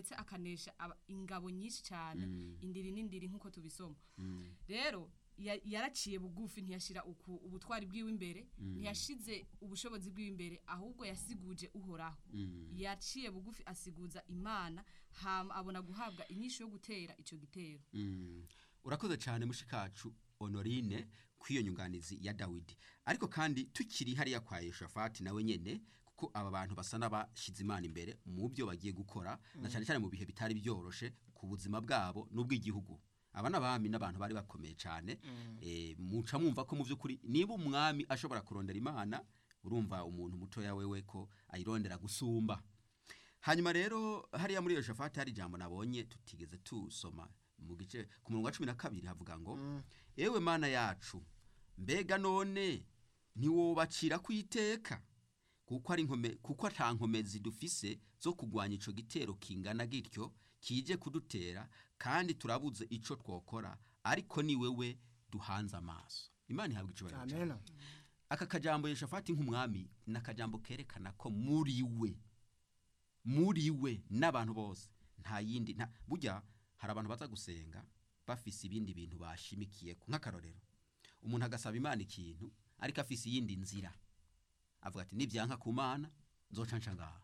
ndetse akanesha aba- ingabo nyinshi cyane Mm. indiri n'indiri nk'uko tubisoma Mm. rero ya- yaraciye bugufi ntiyashira uku ubutwari bwiwe imbere ntiyashize ubushobozi bwiwe imbere ahubwo yasiguje uhoraho Mm. yaciye bugufi asiguza imana hama abona guhabwa inyishu yo gutera ico gitero Mm. urakoze cyane mushikacu honorine kw'iyo nyunganizi ya dawidi ariko kandi tukiri hariya kwa yoshafati nawe nyene kuko aba bantu basa n'abashyize imana imbere mu byo bagiye gukora na cyane cyane mu bihe bitari byoroshe ku buzima bwabo n'ubw'igihugu aba n'abami n'abantu bari bakomeye cyane eh, muca mwumva ko mu by'ukuri niba umwami ashobora kurondera imana urumva umuntu mutoya wewe ko ayirondera gusumba hanyuma rero hariya muri iyo shafati hari ijambo nabonye tutigeze tusoma mu gice ku murongo wa cumi na kabiri havuga ngo ewe mana yacu mbega none ntiwobacira ku iteka kuko ari nkome kuko ata nkomezi dufise zo kugwanya ico gitero kingana gityo kije kudutera kandi turabuze ico twokora ariko ni wewe duhanze amaso imana ihabwa icubahiro cyane amena aka kajambo yeshafati nk'umwami ni akajambo kerekana ko muri we muri we n'abantu bose nta yindi nta burya hari abantu baza gusenga bafise ibindi bintu bashimikiye nk'akarorero umuntu agasaba imana ikintu ariko afise iyindi nzira avuga ati nibyanka ku mana nzoca nca ngaha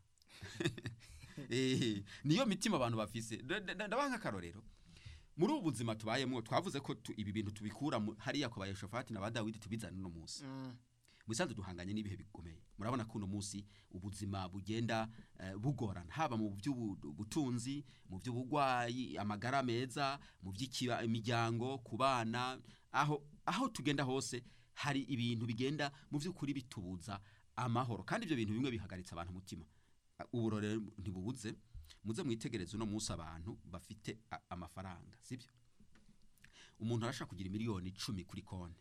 Eh, niyo mitima abantu bafise Da- da- da- ndabaha nk'akarorero muri ubu buzima tubayemo twavuze ko tu- ibi bintu tubikura mu- hariya ku bayeshofati na ba dawidi tubizana uno munsi musanze duhanganye n'ibihe bikomeye murabona ko uno munsi ubuzima bugenda eh, bugorana haba mu by'ubutunzi mu by'ubugwayi amagara meza mu by'imiryango ku bana aho aho tugenda hose hari ibintu bigenda mu by'ukuri bitubuza amahoro kandi ibyo bintu bimwe bihagaritse abantu umutima Ah, uburore ntibubuze muze mwitegereze uno munsi abantu bafite a- amafaranga sibyo umuntu arashaka kugira miliyoni icumi kuri konti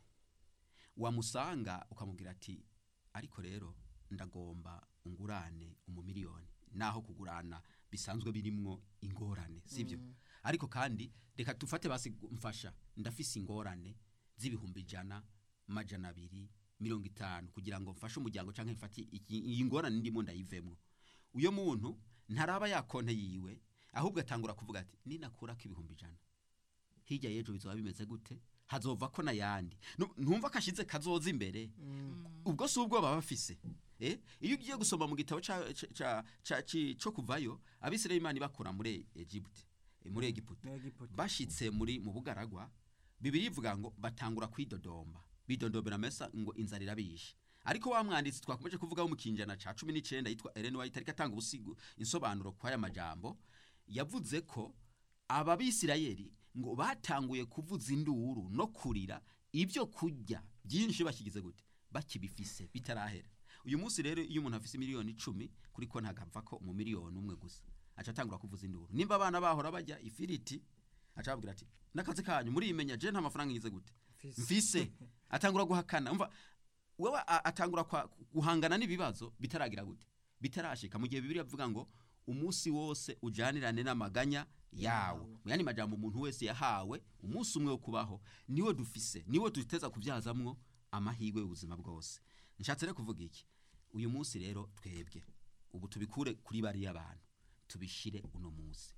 wamusanga ukamubwira ati ariko rero ndagomba ungurane umumiliyoni naho kugurana bisanzwe birimwo ingorane sibyo ariko kandi reka dufate basi gu- mfasha ndafise ingorane z'ibihumbi ijana majana abiri mirongo itanu kugira ngo mfashe umuryango canke mfate iki- iyi ngorane ndimo ndayivemwo uyo muntu ntaraba ya konte yiwe ahubwo atangura kuvuga ati ninakurako ibihumbi ijana hirya y'ejo bizoba bimeze gute hazova ko n'ayandi Nu- ntumva ko ashize kazoza imbere ubwo si ubwo baba bafise eh iyo ugiye gusoma mu gitabo ca- ca- ca- ca- ci- co kuvayo abisirayeli imana ibakura muri Egypte eh, muri Egiputa bashitse muri mu bugaragwa bibiri ivuga ngo batangura kwidodomba bidodombera mesa ngo inzara irabishe ariko wa mwanditsi twakomeje kuvugaho mu kinjana ca cumi n'icenda yitwa Ellen White ariko atanga ubusigo insobanuro kw'aya majambo yavuze ko aba bisirayeli ngo batanguye kuvuza induru no kurira ibyo kurya byinshi bakigize gute bakibifise bitarahera uyu munsi rero iyo umuntu afise miliyoni icumi kuri konti agapfa ko mu miliyoni umwe gusa aca atangura kuvuza induru nimba abana bahora bajya ifiriti aca ababwira ati n'akazi kanyu muriyimenya je nta mafaranga ngize gute mfise atangura guhakana umva wewe a- atangura kwa- guhangana n'ibibazo bitaragira gute bitarashika mu gihe bibiri avuga ngo umunsi wose ujanirane n'amaganya yawo mu yandi majambo umuntu wese yahawe umunsi umwe wo kubaho niwo dufise niwo duteza kubyazamwo amahirwe y'ubuzima bwose nshatse rero kuvuga iki uyu munsi rero twebwe ubu tubikure kuri bariya bantu tubishire uno munsi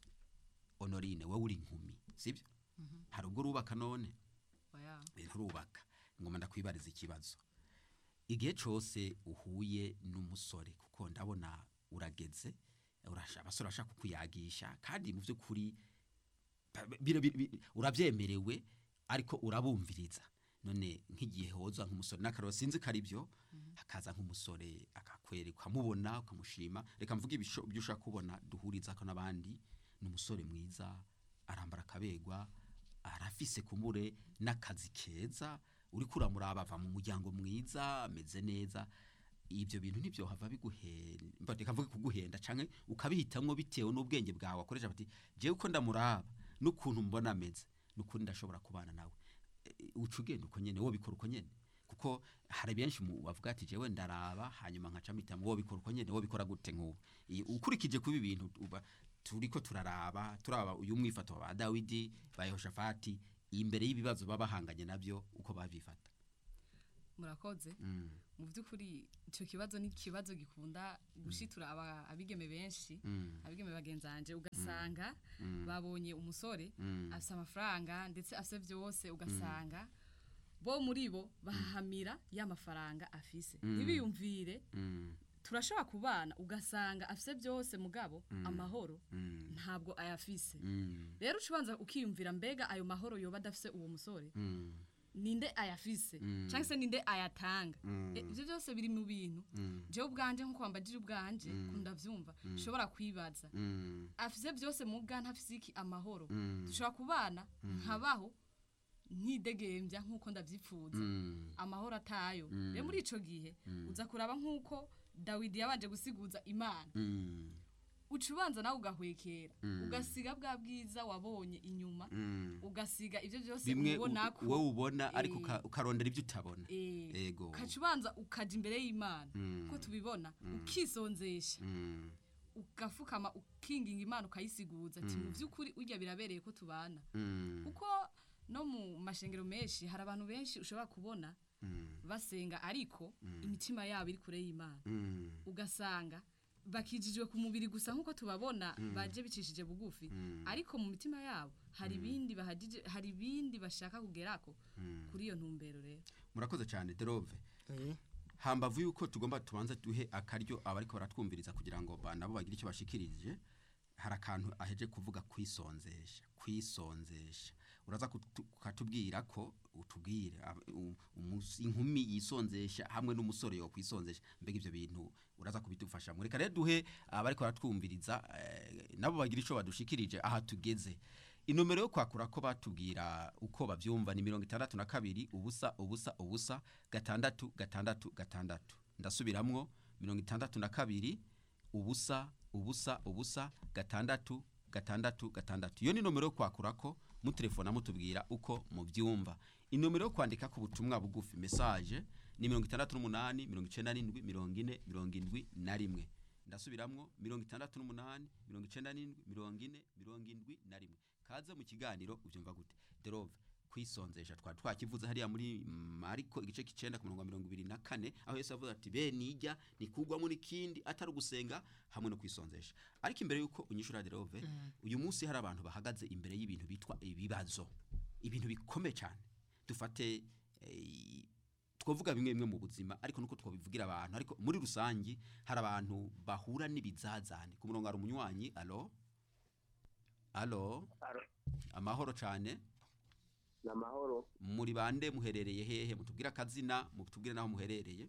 honorine wowe uri inkumi sibyo hari ubwo urubaka none Oya. nturubaka ngoma ndakwibariza ikibazo igihe cyose uhuye n'umusore kuko ndabona urageze urasha abasore bashaka kukuyagisha kandi mu by'ukuri ba- bira- bira- bira- urabyemerewe ariko urabumviriza none nk'igihe hoza nk'umusore n'akararo sinzi ko ari byo hakaza nk'umusore akakwereka ukamubona ukamushima reka mvuge ibisho- ibyo ushaka kubona duhuriza ko n'abandi ni umusore mwiza arambara akabegwa arafise kumure n'akazi keza uri kuramuraba ava mu muryango mwiza ameze neza ibyo bintu nibyo hava biguhenda reka mvuge kuguhenda canke ukabihitamwo bitewe n'ubwenge bwawe akoresha bati jewe uko ndamuraba n'ukuntu mbona ameze n'ukuri ndashobora kubana nawe E, uca ugenda uko nyene wo bikora uko nyene kuko hari benshi mu bavuga ati jewe ndaraba hanyuma nkaca mpitamo wo bikora uko nyene wo bikora gute nk'ubu I- ukurikije kuba ibintu uba turiko turaraba turaba uyu mwifato wa Dawidi ba Yehoshafati imbere y'ibibazo baba bahanganye nabyo uko babifata murakoze mm. mu by'ukuri icyo kibazo ni ikibazo gikunda gushitura aba- abigeme benshi Mm. abigeme bagenzanje ugasanga Mm. babonye umusore Mm. afite amafaranga ndetse afite byose ugasanga bo muri bo bahahamira ya mafaranga afise Mm. ntibiyumvire Mm. turashobora kubana ugasanga afite byose mugabo Mm. amahoro Mm. ntabwo ayafise Mm. rero ucubanza ukiyumvira mbega ayo mahoro yoba adafise uwo musore Mm. ninde ayafise Mm. cyangwa se ninde ayatanga Mm. E, ibyo byose biri mu bintu Mm. jewe ubwanje nkuko wambagije ubwanje Mm. kundavyumva Mm. ushobora kwibaza Mm. afise byose muga ntafise iki amahoro Mm. dushobora kubana Mm. nkabaho nkidegembya nkuko ndavyifuza Mm. amahoro atayo Mm. rero muri ico gihe Mm. uza kuraba nkuko dawidi yabanje gusiguza imana Mm. uca ubanza nawe ugahwekera Mm. ugasiga bwa bwiza wabonye inyuma Mm. ugasiga ibyo byose bimwe ubona u- ko wowe ubona ariko Eh. uka- ukarondera ibyo utabona eh, ego ukaca ubanza ukaja imbere y'imana Mm. uko tubibona Mm. ukisonzesha Mm. ugafukama ukinginga imana ukayisiguza ati Mm. mu by'ukuri urya birabereye ko tubana Mm. kuko no mu mashengero menshi hari abantu benshi ushobora kubona Mm. basenga ariko Mm. imitima yabo iri kure y'imana Mm. ugasanga bakijijwe ku mubiri gusa nk'uko tubabona Mm. baje bicishije bugufi Mm. ariko mu mitima yabo hari ibindi bahagije hari ibindi bashaka kugerako Mm. kuri iyo ntumbero rero murakoze cyane derove Eh, hambavu yuko tugomba tubanza duhe akaryo abariko baratwumviriza kugira ngo ba- nabo bagire icyo bashikirije hari akantu aheje kuvuga kwisonzesha kwisonzesha uraza kutu- ukatubwira ko utubwire ab- u- umus- inkumi yisonzesha hamwe n'umusore yo kwisonzesha mbega ivyo bintu uraza kubidufasha reka rero duhe abariko baratwumviriza eh, nabo bagira ico badushikirije aha tugeze inomero yo kwakura ko batubwira uko bavyumva ni mirongo itandatu na kabiri ubusa ubusa ubusa gatandatu gatandatu gatandatu ndasubiramwo mirongo itandatu na kabiri ubusa ubusa ubusa gatandatu gatandatu gatandatu iyo ni nomero yo kwakura ko mutelefona mutubwira uko mubyumva inomero yo kwandika ku butumwa bugufi message ni mirongo itandatu n'umunani mirongo icenda n'indwi mirongo ine mirongo indwi na rimwe ndasubiramwo mirongo itandatu n'umunani mirongo icenda n'indwi mirongo ine mirongo indwi na rimwe kaze mu kiganiro ubyumva gute derove kwisonzesha twari twakivuze hariya muri mariko igice k'icenda ku murongo wa mirongo ibiri na kane aho yesu avuze ati be nijya nikugwamo n'ikindi atari ugusenga hamwe no kwisonzesha ariko imbere y'uko unyishura derove uyu munsi hari abantu bahagaze imbere y'ibintu bitwa ibibazo ibintu bikomeye cyane dufate eh, twavuga bimwe bimwe mu buzima ariko nuko twabivugira abantu ariko muri rusangi hari abantu bahura n'ibizazane ku murongo hari umunywanyi alo alo Alo. amahoro cyane ni amahoro muri bande muherereye hehe mutubwire akazina mutubwire n'aho muherereye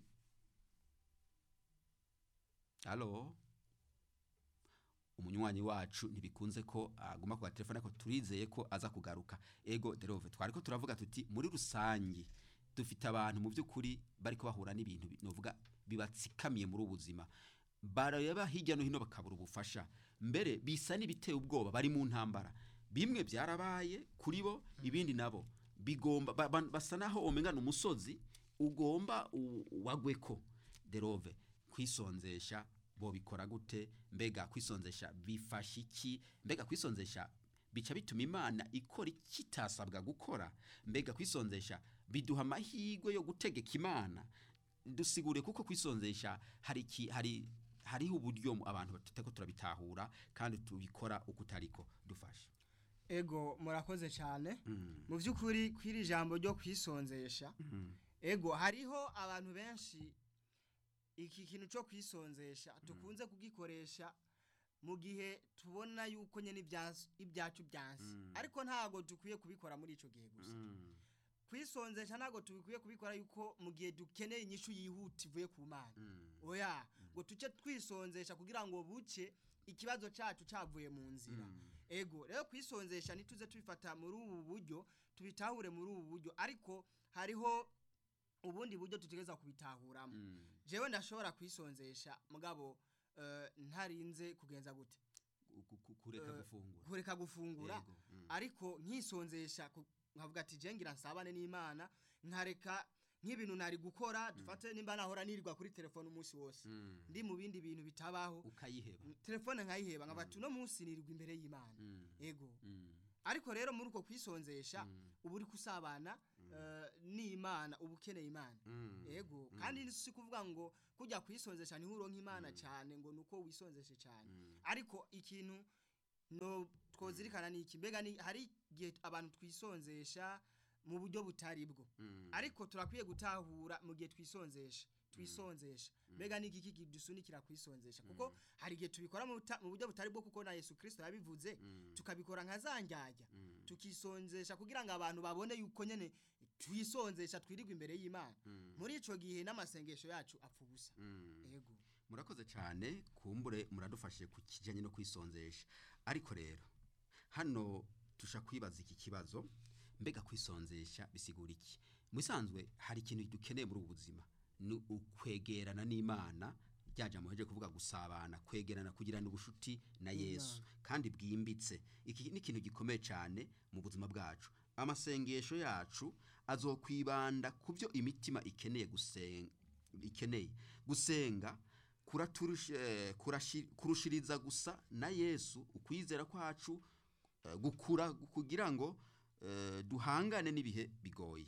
alo umunywanyi wacu ntibikunze ko aguma ku gatelefone ariko turizeye ko aza kugaruka ego derove twari ko turavuga tuti muri rusange dufite abantu mu by'ukuri bari bahura n'ibintu bi- novuga bibatsikamiye muri ubu buzima bareba hirya no hino bakabura ubufasha mbere bisa n'ibiteye ubwoba bari mu ntambara bimwe byarabaye kuri bo ibindi nabo bigomba ba- ba- basa naho umengana umusozi ugomba u- wagweko derove kwisonzesha bo bikora gute mbega kwisonzesha bifasha iki mbega kwisonzesha bica bituma imana ikora ikitasabwa gukora mbega kwisonzesha biduha amahirwe yo gutegeka imana dusigure kuko kwisonzesha hari iki hari hariho uburyo mu- abantu tuteko turabitahura kandi tubikora uko utariko dufasha ego murakoze cyane Mm, mu by'ukuri kw'iri jambo ryo kwisonzesha mm, ego hariho abantu benshi iki kintu cyo kwisonzesha tukunze kugikoresha mu gihe tubona yuko nyine ibyansi- ibyacu byansi Mm. ariko ntabwo dukwiye kubikora muri icyo gihe gusa mm, kwisonzesha ntabwo tubikwiye kubikora yuko mu gihe dukeneye inyishu yihuta ivuye ku mana mm, oya ngo tuce twisonzesha kugira ngo buce ikibazo cyacu cyavuye mu nzira mm, ego rero kwisonzesha ntituze tubifata muri ubu buryo tubitahure muri ubu buryo ariko hariho ubundi buryo tutegereza kubitahuramo mm. jewe ndashobora kwisonzesha mugabo eh, ntarinze kugenza gute Ku- ku- kureka Eh, gufungura kureka gufungura Yego, mm. ariko nkisonzesha ku- nkavuga ati je ngira nsabane n'imana nkareka nk'ibintu nari gukora dufate nimba nahora nirirwa kuri telefone umunsi wose Mm. ndi mu bindi bintu bitabaho ukayiheba telefone nkayiheba nkavuga ati uno munsi nirirwa imbere y'imana Mm, ego mm, ariko rero muri uko kwisonzesha Mm. uba uri kusabana eh, n'imana uba ukeneye imana Mm. ego Mm. kandi si kuvuga ngo kujya kwisonzesha niho uronka imana cyane ngo nuko wisonzeshe cyane Mm. ariko ikintu no twozirikana ni iki mbega ni hari igihe abantu twisonzesha mu buryo butari bwo Mm. ariko turakwiye gutahura mu gihe twisonzesha twisonzesha mbega ni iki kidusunikira kwisonzesha kuko hari igihe tubikora mu buta- mu buryo butari bwo kuko na Yesu Kristo yabivuze Mm. tukabikora nka zanjyajya Mm. tukisonzesha kugira ngo abantu babone yuko nyene twisonzesha twirirwa imbere y'Imana Mm. muri ico gihe n'amasengesho yacu apfa ubusa Mm. ego murakoze cyane kumbure muradufashe ku kijyanye no kwisonzesha ariko rero hano tusha kwibaza iki kibazo mbega kwisonzesha bisigura iki musanzwe hari ikintu dukeneye muri ubu buzima ni ukwegerana n'imana ryaje muheje kuvuga gusabana kwegerana kugirana ubushuti na yesu kandi bwimbitse iki ni ikintu gikomeye cyane mu buzima bwacu amasengesho yacu azokwibanda ku byo imitima ikeneye gusenga ikeneye gusenga kuraturush- eh, kurashi- kurushiriza gusa na yesu ukwizera kwacu eh, gukura kugira ngo eh, duhangane n'ibihe bigoye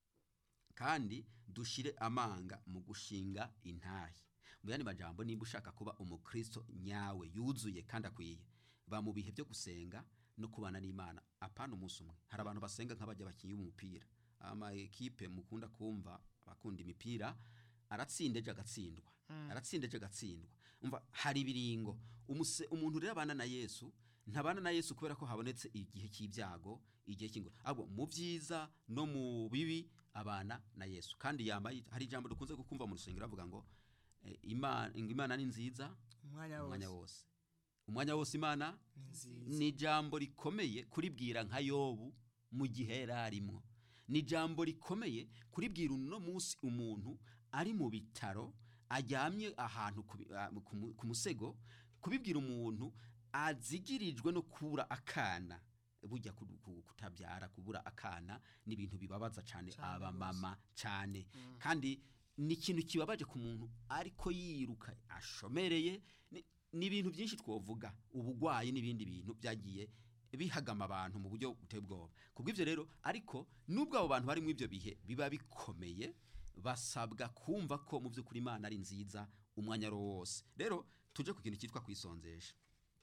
kandi dushire amanga mu gushinga intahe mu yandi majambo nimba ushaka kuba umukristo nyawe yuzuye kandi akwiye ba mu bihe byo gusenga no kubana n'imana apana umunsi umwe hari abantu basenga nk'abajya bakinnyi b'umupira ama ekipe mukunda kumva abakunda imipira aratsinda ejo agatsindwa aratsinda ejo agatsindwa umva hari ibiringo umuse- umuntu rero abana na yesu ntabana na yesu kubera ko habonetse igihe cy'ibyago igihe cy'ingo ahubwo mu byiza no mu bibi abana na yesu kandi yambaye hari ijambo dukunze kukumva mu rusengero avuga ngo eh, imana ngo imana ni nziza umwanya umwanya wose wose umwanya wose imana ni nziza ni ijambo rikomeye kuribwira nka yobu mu gihe yari arimo ni ijambo rikomeye kuribwira uno munsi umuntu ari mu bitaro ajyamye ahantu ku bi- ah, ku mu- ku musego kubibwira umuntu azigirijwe no kubura akana bujya ku- ku- kutabyara kubura akana ni ibintu bibabaza cyane Cane abamama cyane kandi ni ikintu kibabaje ku muntu ariko yiruka ashomereye ni- ni ibintu byinshi twovuga ubugwayi n'ibindi bintu byagiye bihagama abantu mu buryo buteye ubwoba kubw'ibyo rero ariko nubwo abo bantu bari muri ibyo bihe biba bikomeye basabwa kumva ko mu by'ukuri imana ari nziza umwanya ari wo wose rero tuje ku kintu cyitwa kwisonzesha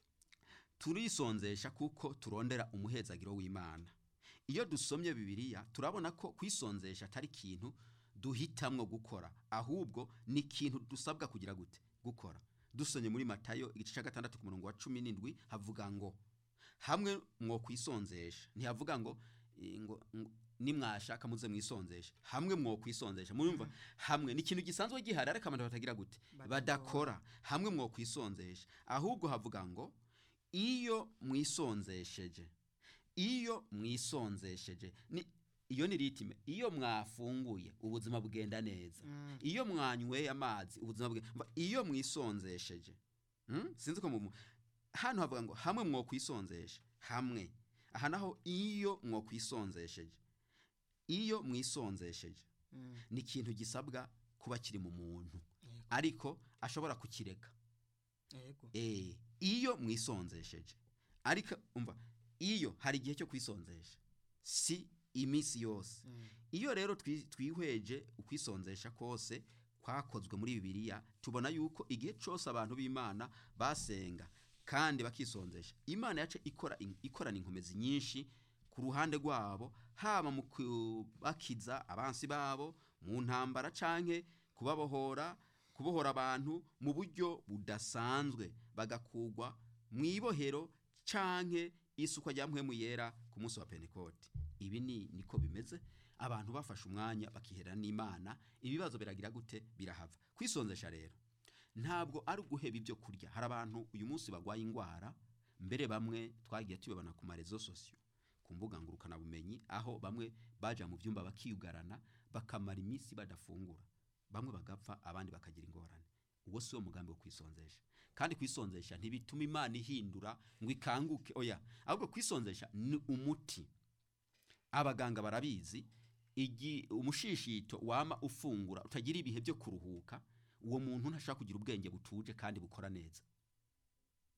turisonzesha kuko turondera umuhezagiro w'imana iyo dusomye bibiliya turabona ko kwisonzesha atari ikintu duhitamwo gukora ahubwo ni ikintu dusabwa kugira gute gukora dusomye muri matayo igice cya gatandatu ku murongo wa cumi n'indwi havuga ngo hamwe mwo kwisonzesha ntihavuga ngo eh, ngo ngo nimwashaka muze mwisonzesha hamwe mwo kwisonzesha murumva hamwe ni ikintu gisanzwe gihari ariko abantu batagira gute badakora hamwe mwo kwisonzesha ahubwo havuga ngo iyo mwisonzesheje iyo mwisonzesheje ni iyo ni ritime iyo mwafunguye ubuzima bugenda neza iyo mwanyweye amazi ubuzima bwe mva, iyo mwisonzesheje Hmm? sinzi ko mu hano havuga ngo hamwe mwo kwisonzesha hamwe aha naho iyo mwo kwisonzesheje iyo mwisonzesheje ni ikintu gisabwa kuba kiri mu muntu ariko ashobora kukireka yego Eh, iyo mwisonzesheje ariko umva iyo hari igihe cyo kwisonzesha si iminsi yose iyo rero twi- twihweje ukwisonzesha kose kwakozwe muri bibiliya tubona yuko igihe cyose abantu b'imana basenga kandi bakisonzesha imana yace ikora in- ikorana inkomezi nyinshi ku ruhande rwabo haba mu kubakiza abansi babo mu ntambara canke kubabohora kubohora abantu mu buryo budasanzwe bagakugwa mu ibohero canke isukwa rya mpwemu yera ku munsi wa pentekote ibi ni niko bimeze abantu bafashe umwanya bakihera n'imana ibibazo biragira gute birahava kwisonzesha rero ntabwo ari uguheba ibyo kurya hari abantu uyu munsi barwaye indwara mbere bamwe twagiye tubibona ku marezo sosiyo ku mbuga ngurukanabumenyi aho bamwe baja mu byumba bakiyugarana bakamara iminsi badafungura bamwe bagapfa abandi bakagira ingorane uwo si wo mugambi wo kwisonzesha kandi kwisonzesha ntibituma imana ihindura ngo ikanguke oya ahubwo kwisonzesha ni umuti abaganga barabizi igi umushishito wama ufungura utagira ibihe byo kuruhuka uwo muntu ntashobora kugira ubwenge butuje kandi bukora neza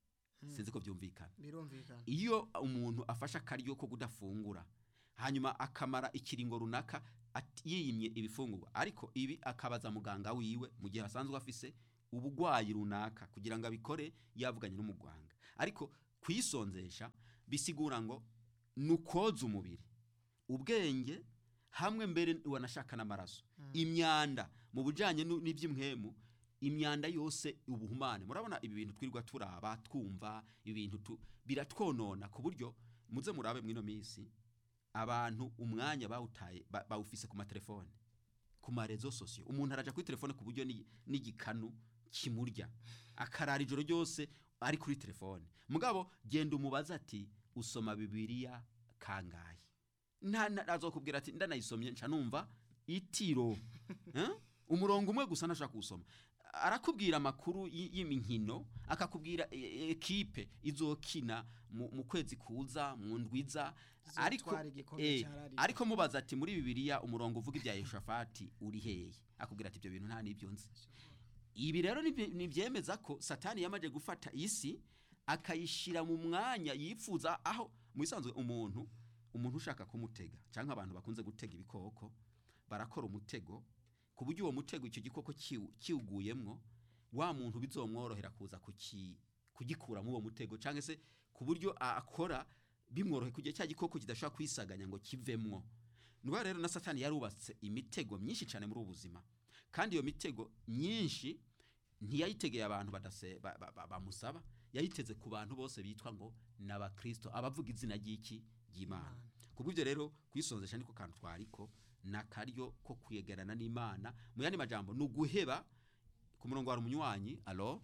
sinzi ko byumvikana birumvikana iyo umuntu afashe akaryo ko kudafungura hanyuma akamara ikiringo runaka ati- yiyimye ibifungurwa ariko ibi akabaza muganga wiwe mu gihe asanzwe afise ubugwayi runaka kugira ngo abikore yavuganye n'umuganga ariko kwisonzesha bisigura ngo ni ukoza umubiri ubwenge hamwe mbere wanashaka n'amaraso imyanda mu bujyanye nu- n'iby'imwemu imyanda yose ubuhumane murabona ibi bintu twirirwa turaba twumva ibintu tu, biratwonona ku buryo muze murabe mwino minsi abantu umwanya bawutaye ba- bawufise ku matelefone ku marezo sosiyo umuntu araja kuri telefone ku buryo ni- n'igikanu kimurya akarara ijoro ryose ari kuri telefone mugabo genda umubaza ati usoma bibiliya kangahe nta na- azokubwira ati ndanayisomye nca numva itiro Eh? umurongo umwe gusa ntashaka kuwusoma arakubwira amakuru y- y'iminkino akakubwira e- e- ekipe izokina mu, mu kwezi kuza mu ndwiza ariko Zizotwara igikombe eh, ca La Liga. ariko mubaza ati muri bibiliya umurongo uvuga ibya yehoshafati uri hehe akubwira ati ibyo bintu nta n'ibyo nzi ibi rero nibye- nibyemeza ko satani yamaze gufata isi akayishyira mu mwanya yifuza aho mu bisanzwe umuntu umuntu ushaka kumutega cyangwa abantu bakunze gutega ibikoko barakora umutego ku buryo uwo mutego icyo gikoko kiwu- kiwuguyemwo wa muntu bizomworohera kuza kuki- kugikuramo uwo mutego cyangwa se ku buryo a- akora bimworohe kugira cya gikoko kidashobora kwisaganya ngo kivemwo niba rero na satani yarubatse imitego myinshi cyane muri ubu buzima kandi iyo mitego myinshi ntiyayitegeye abantu badase ba- ba- ba- bamusaba yayiteze ku bantu bose bitwa ngo ni abakristo abavuga izina ry'iki ry'imana ku bw'ibyo rero kwisonzesha niko kantu twariko ni akaryo ko kwegerana n'imana mu yandi majambo ni uguheba ku murongo wa umunywanyi alo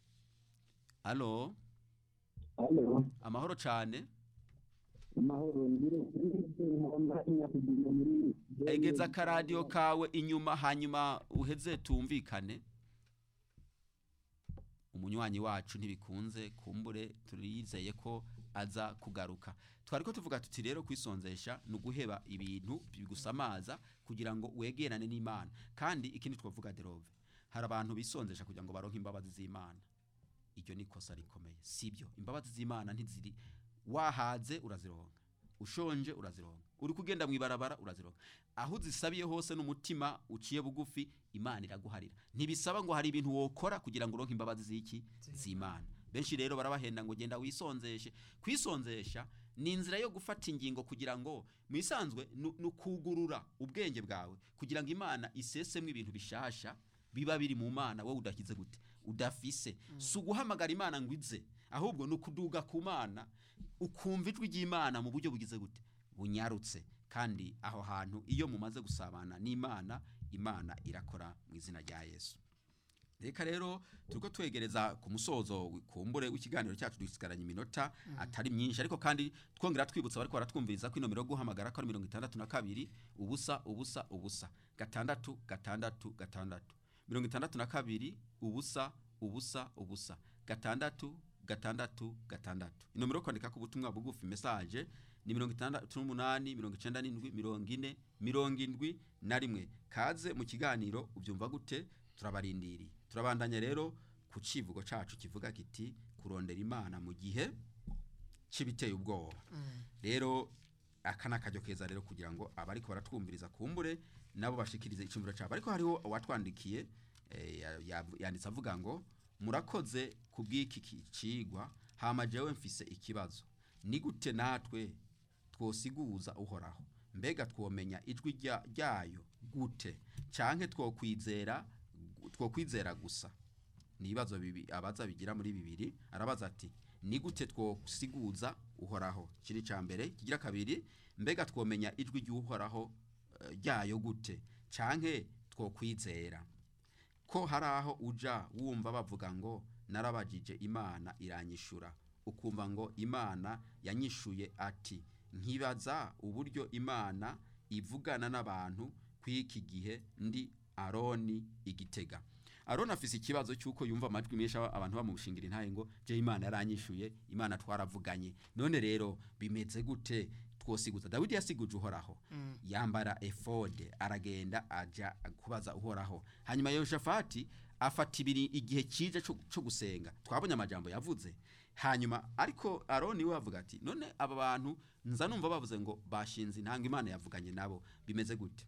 alo Halo, amahoro cyane amahoro ngire ngomba inyakugira muri egeza akaradiyo kawe inyuma hanyuma uheze tumvikane umunywanyi wacu ntibikunze kumbure turizeye ko aza kugaruka twari ko tuvuga tuti rero kwisonzesha ni uguheba ibintu bigusamaza kugira ngo wegerane n'imana kandi ikindi twavuga derove hari abantu bisonzesha kugira ngo baronke imbabazi z'imana iryo ni ikosa rikomeye sibyo imbabazi z'imana ntiziri wahaze urazironka ushonje urazironka uri kugenda mu ibarabara urazironka aho uzisabiye hose n'umutima uciye bugufi imana iraguharira ntibisaba ngo hari ibintu wokora kugira ngo uronke imbabazi z'iki z'imana benshi rero barabahenda ngo genda wisonzeshe kwisonzesha ni inzira yo gufata ingingo kugira ngo mu isanzwe ni ni ukugurura ubwenge bwawe kugira ngo imana isesemo ibintu bishasha biba biri mu mana wowe udakize gute udafise si uguhamagara imana ngo ize ahubwo ni ukuduga ku mana ukumva ijwi ry'imana mu buryo bugize gute bunyarutse kandi aho hantu iyo mumaze gusabana n'imana imana irakora mu izina rya yesu reka rero turiko twegereza ku musozo kumbure w'ikiganiro cyacu dusigaranye iminota atari myinshi ariko kandi twongera twibutsa bariko baratwumviriza ko inomero yo guhamagara ko ari mirongo itandatu na kabiri ubusa ubusa ubusa gatandatu gatandatu gatandatu mirongo itandatu na kabiri ubusa ubusa ubusa gatandatu gatandatu gatandatu inomero yo kwandika ku butumwa bugufi message ni mirongo itandatu n'umunani mirongo icenda n'indwi mirongo ine mirongo indwi na rimwe kaze mu kiganiro ubyumva gute turabarindiriye turabandanya rero ku civugo cacu kivuga kiti kurondera imana mu gihe c'ibiteye ubwoba rero aka ni akaryo keza rero kugira ngo abariko baratwumviriza kumbure nabo bashikirize icumviro cyabo ariko hariho uwatwandikiye eh, ya- ya- yanditse avuga ngo murakoze ku bw'iki ki- cigwa hama jewe mfise ikibazo ni gute natwe twosiguza uhoraho mbega twomenya ijwi rya- ryayo gute canke twokwizera twokwizera gusa ni ibibazo bibi abaza bigira muri bibiri arabaza ati ni gute twosiguza uhoraho kiri ca mbere kigira kabiri mbega twomenya ijwi ry'uhoraho eh, ryayo gute canke twokwizera ko hari aho uja wumva bavuga ngo narabajije imana iranyishura ukumva ngo imana yanyishuye ati nkibaza uburyo imana ivugana n'abantu kw'iki gihe ndi aroni igitega aroni afise ikibazo cy'uko yumva amajwi menshi aba- abantu bamushingira intaye ngo je imana yaranyishuye imana twaravuganye none rero bimeze gute twosiguza dawidi yasiguje uhoraho yambara efode aragenda aja kubaza uhoraho hanyuma yehoshafati afata ibiri igihe kije cyo cyo gusenga twabonye amajambo yavuze hanyuma ariko aroni we avuga ati none aba bantu nza numva bavuze ngo bashinze intanga imana yavuganye nabo bimeze gute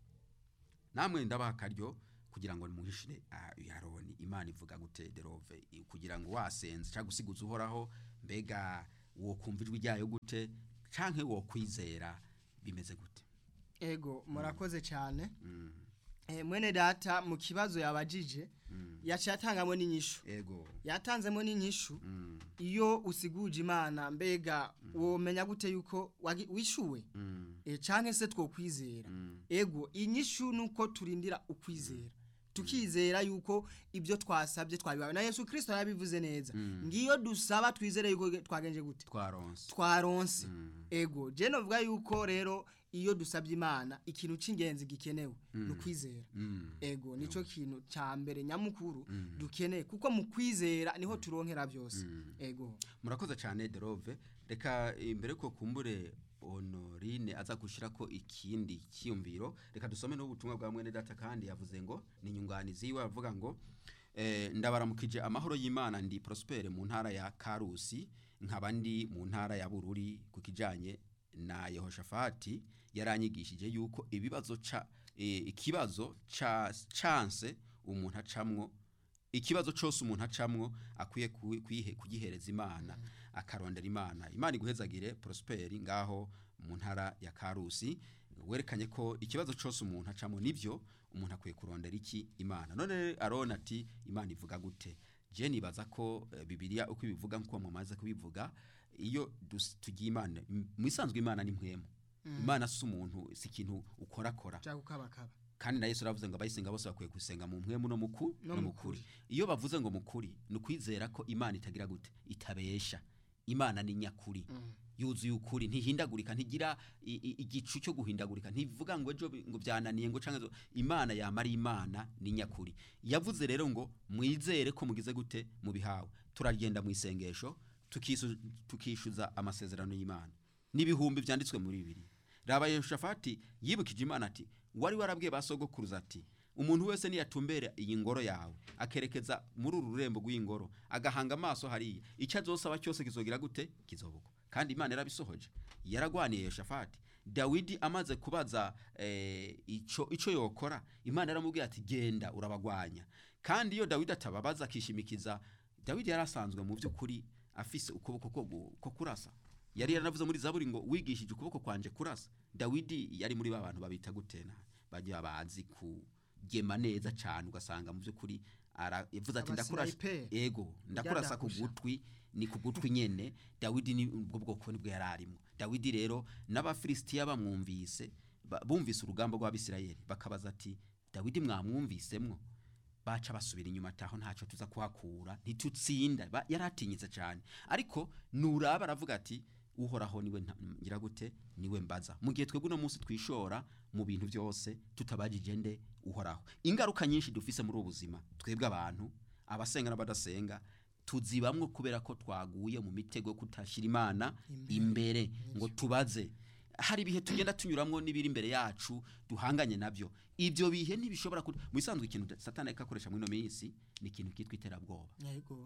namwe ndabaha akaryo kugira ngo muhishire ah, aroni imana ivuga gute derove i- kugira ngo wasenze cyangwa usiguze uhoraho mbega wo kumva ijwi ryayo gute canke wo kwizera bimeze gute ego murakoze cyane Mm, Eh, mwene data mu kibazo yabajije mm. yaciye atangamo n'inyishu ego yatanzemo n'inyishu Mm, iyo usiguje imana mbega womenya gute yuko wagi- wishuwe mm, e, canke se twokwizera mm, ego inyishu nuko turindira ukwizera tukizera yuko ibyo twasabye twabibaye na yesu kirisito yabivuze neza Mm. ngiyo dusaba twizere yuko twagenje gute twaronse twaronse Mm, ego je novuga yuko rero iyo dusabye imana ikintu c'ingenzi gikenewe ni ukwizera mm, ego nico kintu ca mbere nyamukuru Mm. dukeneye kuko mu kwizera niho turonkera byose Mm. ego murakoze cyane derove reka imbere ko kumbure honorine aza gushyira ko ikindi cyiyumviro reka dusome n'ubutumwa bwa mwene data kandi yavuze ngo ni inyunganizi yiwe avuga ngo eh, ndabaramukije amahoro y'imana ndi prospere mu ntara ya karusi nkaba ndi mu ntara ya bururi ku kijyanye na yehoshafati yaranyigishije yuko ibibazo ca eh, ikibazo ca chance umuntu acamwo ikibazo cyose umuntu acamwo akwiye ku- kuyihe- kugihereza imana akarondera imana imana iguhezagire prosperi ngaho mu ntara ya karusi werekanye ko ikibazo cyose umuntu acamo nibyo umuntu akwiye kurondera iki imana none arona ati imana ivuga gute je nibaza ko eh, bibiliya uko ibivuga nkuko mumaze kubivuga iyo dus- tugiye imana mu isanzwe imana ni mpwemu imana si umuntu si ikintu ukorakora cyangwa ukabakaba kandi na yesu aravuze ngo abayisenga bose bakwiye gusenga mu mpwemu no muku No no mu mukuri iyo bavuze ngo mukuri ni ukwizera ko imana itagira gute itabesha imana ni nyakuri yuzuye ukuri ntihindagurika ntigira i- i- igicu cyo guhindagurika ntivuga ngo ejo bi- ngo byananiye ngo canke zo- imana yama ari imana ni nyakuri yavuze rero ngo mwizere ko mugize gute mubihawe turagenda mu isengesho tukisu- tukishuza amasezerano y'imana n'ibihumbi byanditswe muri bibiri raba yehoshafati yibukije imana ati wari warabwiye ba sogokuruza ati umuntu wese niyatumbera iyi ngoro yawe akerekeza muri uru rurembo rw'ingoro agahanga amaso hariya icyo azosaba cyose kizogira gute kizobugwa kandi imana yarabisohoje yaragwaniye yehoshafati dawidi amaze kubaza eh, ico ico yokora imana yaramubwiye ati genda urabagwanya kandi iyo dawidi atababaza akishimikiza dawidi yari asanzwe mu by'ukuri afise ukuboko ko gu- ko kurasa yari yaranavuze muri zaburi ngo wigishije ukuboko kwanje kurasa dawidi yari muri ba bantu babita gutena bagira bazi kugema neza cyane ugasanga mu by'ukuri ara- yavuze ati ndakurasa Abasniper. ego ndakurasa ku Byadahusha. gutwi ni ku gutwi nyene dawidi ni ubwo bwoko nibwo yari arimo dawidi rero n'abafilisitiya bamwumvise ba- bumvise urugamba rw'abisirayeli bakabaza ati dawidi mwamwumvisemwo baca basubira inyuma ataho ntacyo tuza kuhakura ntitutsinda Ba- yari atinyitse cyane ariko nuraba aravuga ati uhoraho niwe nta- ngira gute niwe mbaza mu gihe twebwe uno munsi twishora mu bintu byose tutabajije nde uhoraho ingaruka nyinshi dufise muri ubu buzima twebwe abantu abasenga n'abadasenga tuzibamwo kubera ko twaguye mu mitego yo kutashyira imana imbere ngo tubaze hari ibihe tugenda tunyuramwo n'ibiri imbere yacu duhanganye nabyo ibyo bihe ntibishobora ku mu bisanzwe ikintu satani ariko akoresha muri ino minsi ni ikintu kitwa iterabwoba yego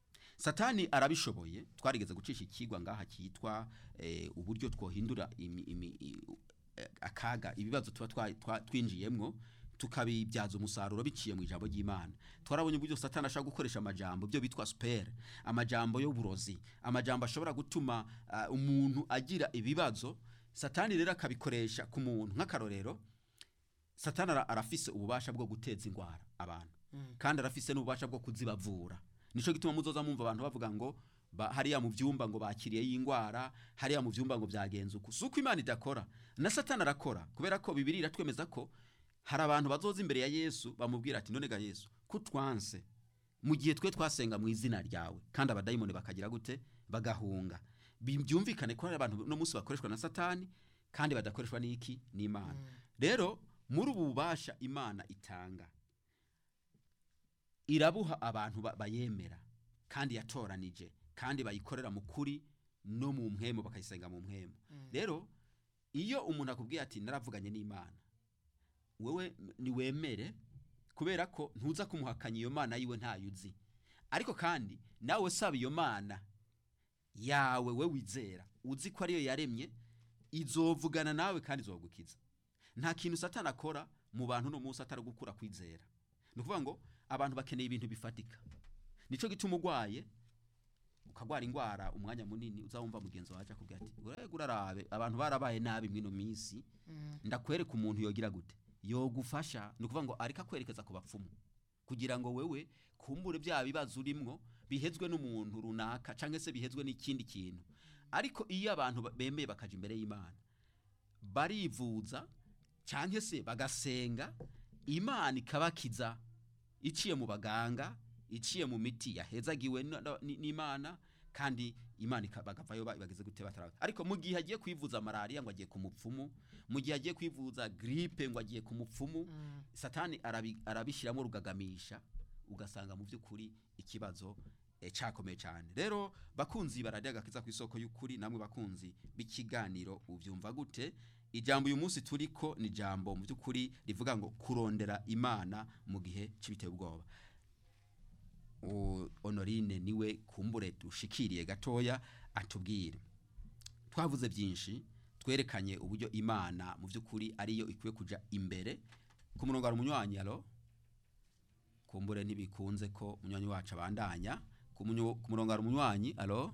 satani arabishoboye twarigeze gucisha ikigwa ngaha cyitwa eh, uburyo twohindura imi, imi, i- eh, akaga ibibazo tuba twa- twa- twinjiyemwo tukabibyaza umusaruro biciye mu ijambo ry'imana twarabonye uburyo satani ashobora gukoresha amajambo byo bitwa supere amajambo y'uburozi amajambo ashobora gutuma ah, umuntu agira ibibazo satani rero akabikoresha ku muntu nk'akarorero satani ara- arafise ububasha bwo guteza indwara abantu kandi arafise n'ububasha bwo kuzibavura nico gituma muzoza mumva abantu bavuga ngo ba, hariya mu vyumba ngo bakiriye y'indwara hariya mu vyumba ngo byagenze uku suko imana idakora na satani arakora kubera ko bibiri iratwemeza ko hari abantu bazoza imbere ya yesu bamubwira ati none ga yesu kutwanse mu gihe twe twasenga mu izina ryawe kandi abadayimoni bakagira gute bagahunga Bi- byumvikane ko hari abantu no munsi bakoreshwa na satani kandi badakoreshwa n'iki n'imana rero muri ubu bubasha imana itanga irabuha abantu ba- bayemera kandi yatoranije kandi bayikorera mu kuri no mu mpwemu bakayisenga mu mpwemu rero iyo umuntu akubwiye ati naravuganye n'imana wewe niwemere kubera ko ntuza kumuhakanya iyo mana yiwe ntayo uzi ariko kandi nawe saba iyo mana yawe we wizera uzi ko ariyo yaremye izovugana nawe kandi izogukiza nta kintu satani akora mu bantu no munsi atari gukura kwizera ni ukuvuga ngo abantu bakeneye ibintu bifatika nico gituma urwaye ukagwara indwara umwanya munini uzawumva mugenzi wawe akubwira ati urega urarabe abantu barabaye nabi mwino minsi ndakwereka umuntu yogira gute yogufasha ni ukuvuga ngo ariko akwerekeza ku bapfumu kugira ngo wewe kumbure bya bibazo urimwo bihezwe n'umuntu runaka cyangwa se bihezwe n'ikindi kintu ariko iyo abantu ba- bemeye bakaja imbere y'imana barivuza cyangwa se bagasenga imana ikabakiza iciye mu baganga iciye mu miti yahezagiwe na- na- ni- n'imana kandi imana ika- bagavayo ba- bageze gute batarawe ariko mu gihe agiye kwivuza malariya ngo agiye ku mupfumu mu gihe agiye kwivuza gripe ngo agiye ku mupfumu satani arabi- arabishyiramo rugagamisha ugasanga mu by'ukuri ikibazo eh, cyakomeye cyane rero bakunzi bararya agakiza ku isoko y'ukuri namwe bakunzi b'ikiganiro ubyumva gute ijambo uyu munsi turiko ni ijambo mu by'ukuri rivuga ngo kurondera imana mu gihe cy'ibiteye ubwoba O- honorine niwe kumbure dushikiriye gatoya atubwire twavuze byinshi twerekanye uburyo imana mu by'ukuri ariyo ikwiye kuja imbere ku murongo hari umunywanyi alo kumbure ntibikunze ko umunywanyi wacu abandanya ku munyo- ku murongo hari umunywanyi alo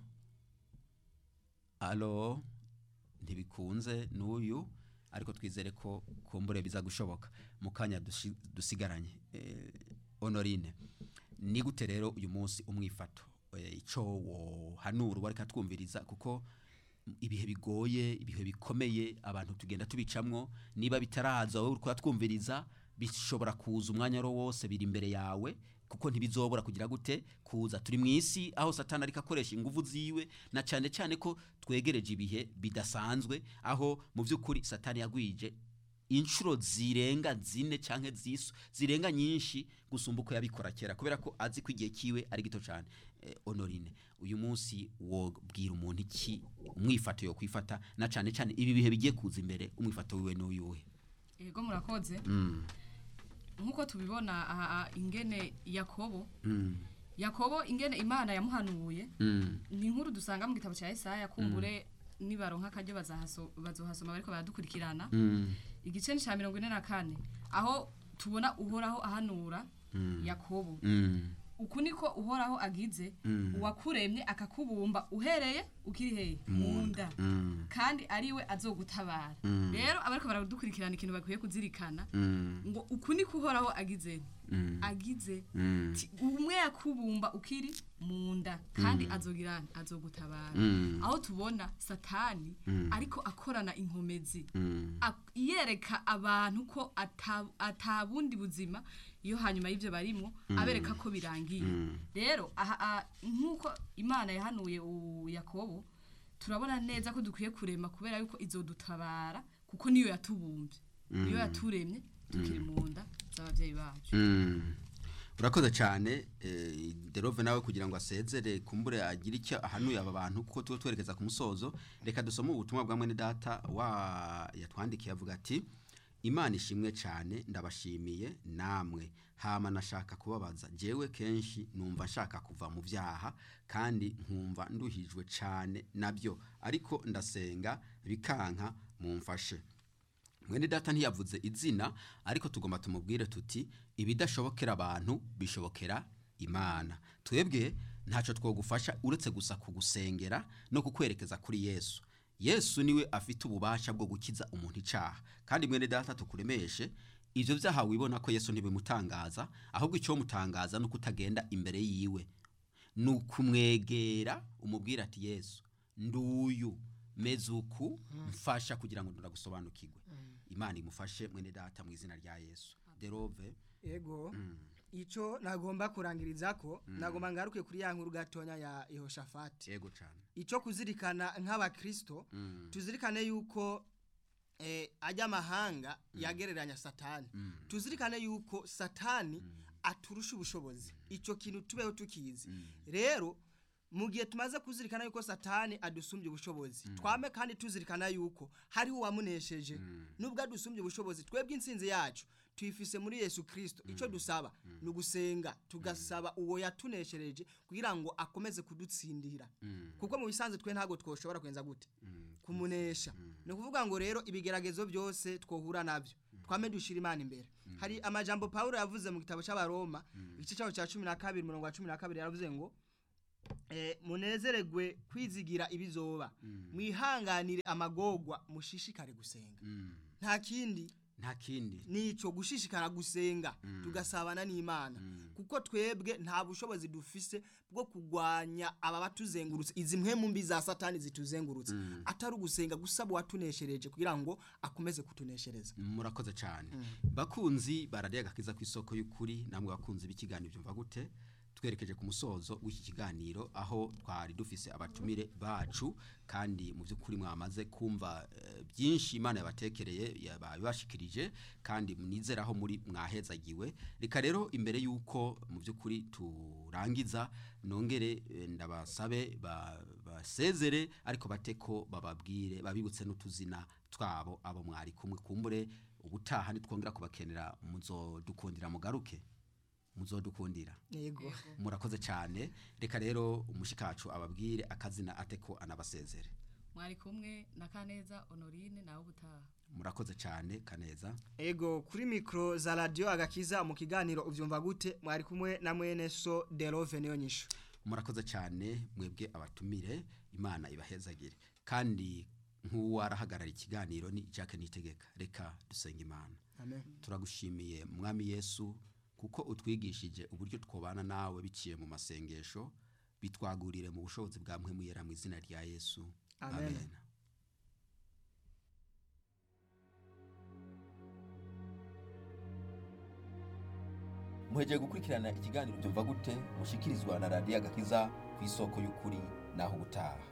alo ntibikunze n'uyu ariko twizere ko kumbure biza gushoboka mu kanya dushi- dusigaranye Eh, honorine ni gute rero uyu munsi umwifato Eh, ico wohanura uwo ariko atwumviriza kuko ibihe bigoye ibihe bikomeye abantu tugenda tubicamwo niba bitaraza wowe uriko twumviriza bishobora kuza umwanya wari wose biri imbere yawe kuko ntibizobora kugira gute kuza turi mu isi aho satani ariko akoresha ingufu ziwe na cyane cyane ko twegereje ibihe bidasanzwe aho mu by'ukuri satani yagwije inshuro zirenga zine cyangwa zisu zirenga nyinshi gusumba uko yabikora kera kubera ko azi ko igihe kiwe ari gito cyane eh, honorine uyu munsi wobwira umuntu iki umwifato yo kwifata na cyane cyane ibi bihe bigiye kuza imbere umwifato wiwe n'uyuhe yego murakoze mm. nk'uko tubibona aha aha, ingene yakobo mm. yakobo ingene imana yamuhanuye mm. ni inkuru dusanga mu gitabo cya Yesaya kumbure nibaronka akaryo bazahaso- bazohasoma bariko baradukurikirana mm. igice ni cya mirongo ine na kane aho tubona uhoraho ahanura Mm. yakobo mm. uku niko uhoraho agize Mm. uwakuremye akakubumba uhereye ukiri hehe mu nda mm. kandi ariwe azogutabara Mm. rero abariko baradukurikirana ikintu bakwiye kuzirikana mm. ngo uku niko uhoraho agize mm. agize mm. Ti- umwe yakubumba ukiri mu nda kandi azogira azogutabara Mm. aho tubona satani Mm. ariko akorana inkomezi mm. ak- yereka abantu ko ata- atabundi buzima iyo hanyuma y'ibyo barimo abereka ko birangiye Mm. rero aha aha, nk'uko imana yahanuye u- yakobo turabona neza ko dukwiye kurema kubera yuko izodutabara kuko niyo yatubumbye niyo yaturemye tukiri mu nda z'ababyeyi bacu Mm. urakoze cyane eh, derove nawe kugira ngo asezere kumbure agire icyo ahanuye aba bantu kuko tuba twerekeza ku musozo reka dusome ubutumwa bwa mwene data wa yatwandikiye avuga ati imana ishimwe cyane ndabashimiye namwe hama nashaka kubabaza jewe kenshi numva nshaka kuva mu byaha kandi nkumva nduhijwe cyane nabyo ariko ndasenga bikanka mumfashe mwene data ntiyavuze izina ariko tugomba tumubwire tuti ibidashobokera abantu bishobokera imana twebwe ntacyo twogufasha uretse gusa kugusengera no kukwerekeza kuri yesu yesu niwe afite ububasha bwo gukiza umuntu icyaha kandi mwene data tukuremeshe ibyo byaha wibona ko yesu ntibimutangaza ahubwo icyo mutangaza ni uko utagenda imbere yiwe ni ukumwegera umubwira ati yesu nduyu meze uku mfasha kugira ngo ndagusobanukirwe imana imufashe mwene data mu izina rya yesu derove ego icyo nagomba kurangiriza ko nagomba ngaruke kuri ya nkuru gatonya ya Yehoshafati yego cyane icyo kuzirikana nk'abakristo Mm. tuzirikane yuko eh, ajya amahanga yagereranya satani tuzirikane yuko satani aturusha ubushobozi icyo kintu tubeho tukizi rero mu gihe tumaze kuzirikana yuko satani adusumbye ubushobozi twame kandi tuzirikana yuko hariho uwamunesheje nubwo adusumbye ubushobozi twebwe insinzi yacu tuyifise muri yesu kirisito icyo dusaba ni ugusenga tugasaba uwo yatuneshereje kugira ngo akomeze kudutsindira kuko mu bisanzwe twe ntabwo twoshobora kwenza gute kumunesha ni ukuvuga ngo rero ibigeragezo byose twohura nabyo twame dushira imana imbere hari amajambo pawulo yavuze mu gitabo cy'abaroma igice cyaho cya cumi na kabiri umurongo wa cumi na kabiri yaravuze ngo eh, munezeregwe kwizigira ibizoba mwihanganire amagorwa mushishikare gusenga nta kindi nta kindi nico gushishikara gusenga tugasabana n'imana kuko twebwe nta bushobozi dufise bwo kugwanya aba batuzengurutse izi mpwemu mbi za satani zituzengurutse atari ugusenga gusaba uwatuneshereje kugira ngo akomeze kutuneshereza murakoze cyane bakunzi barariye agakiza ku isoko y'ukuri namwe bakunzi b'ikiganiro byumva gute twerekeje ku musozo w'iki kiganiro aho twari dufise abatumire bacu kandi mu by'ukuri mwamaze kumva eh, byinshi imana yabatekereye yabibashikirije kandi munizeraho muri mwahezagiwe reka rero imbere y'uko mu by'ukuri turangiza nongere eh, ndabasabe ba- basezere ariko bate ko bababwire babibutse n'utuzina twabo abo mwari kumwe kumbure ubutaha nitwongera kubakenera muzodukundira mugaruke muzodukundira yego murakoze cyane reka rero umushikacu ababwire akazina ate ko anabasezere mwari kumwe na kaneza honorine nawe ubutaha murakoze cyane kaneza ego kuri mikro za radio agakiza mu kiganiro uvyumva gute mwari kumwe na mwene so Delove niyo nyisho murakoze cyane mwebwe abatumire imana ibahezagire kandi nk'uwarahagarara ikiganiro ni Jacques Nitegeka reka dusenga imana amen turagushimiye mwami yesu kuko utwigishije uburyo twobana nawe biciye mu masengesho bitwagurire mu bushobozi bwa mwe muyera mu izina rya yesu Amen. amen. muhejeje gukurikirana ikiganiro byumva gute mushikirizwa na radiyo agakiza ku isoko y'ukuri naho ubutaha